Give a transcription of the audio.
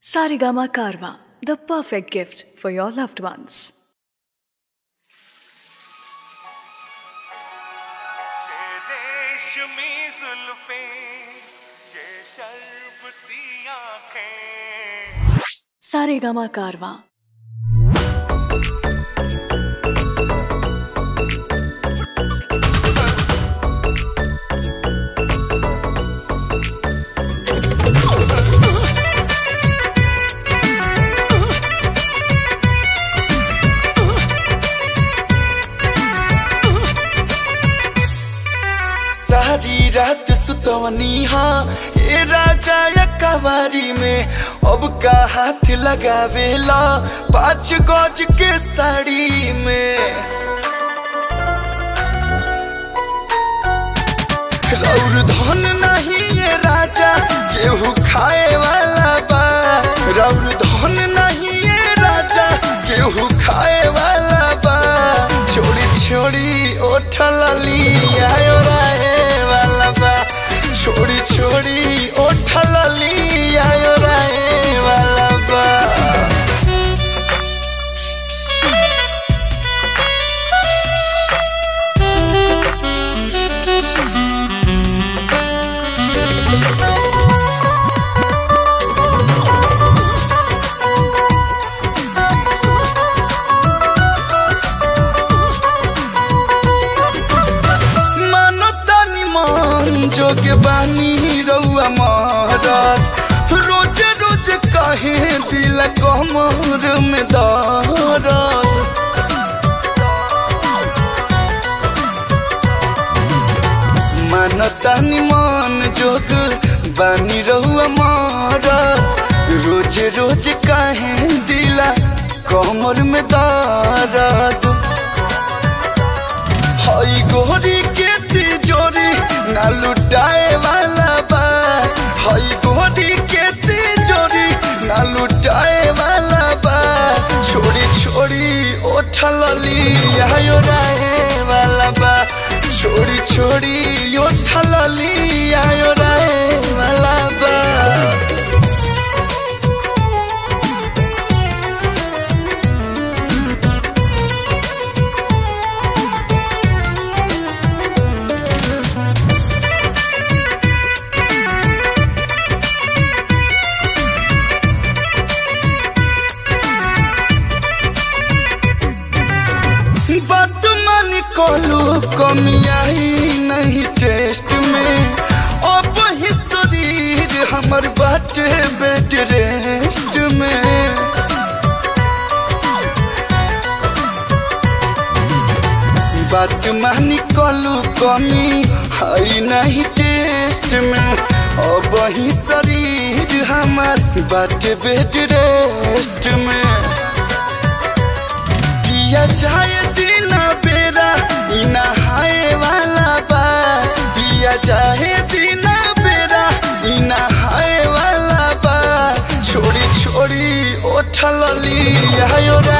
Sarigama Karwa, the perfect gift for your loved ones. ये रेशमी जुल्फें ये शर्बती आंखें Sarigama Karwa. सारी रात सुतवनी हाँ हे राजा या कवारी में अब का हाथ लगावेला पाँच गज के साड़ी में रौर धन नहीं ये राजा केहू खाए वाला बा रौर धन नहीं ये राजा केहू खाए वाला बा छोड़ी छोड़ी ओठल लिया राहे वाला बा छोड़ी छोड़ी ओठल लिया राहे वाला बा मानो तानी मन जोगे बानी रउआ मारत रोज रोज कहे दिल कमर में दर्द मानो तानी मन जोग बानी रउआ मारत रोज रोज कहे दिल कमर में दर्द हई गोरी के तिजोरी ना लुटाए वाला बा हई गोरी के तिजोरी ना लुटाए वाला बा छोड़ी छोड़ी ओठल लिया राहे वाला बा छोड़ी छोड़ी ओठल लिया राहे वाला बा बात मान कोलू कमी आई नहीं टेस्ट में अब ही शरीर हमर बाटे बेड रेस्ट में बात मानी कोलू कमी आई नहीं टेस्ट में अब ही शरीर हमर बाटे बेड रेस्ट में पिया जाए दिन बेरा ई नहाए वाला बा पिया जाए दिन बेरा ई नहाए वाला बा छोड़ी छोड़ी ओठल लिया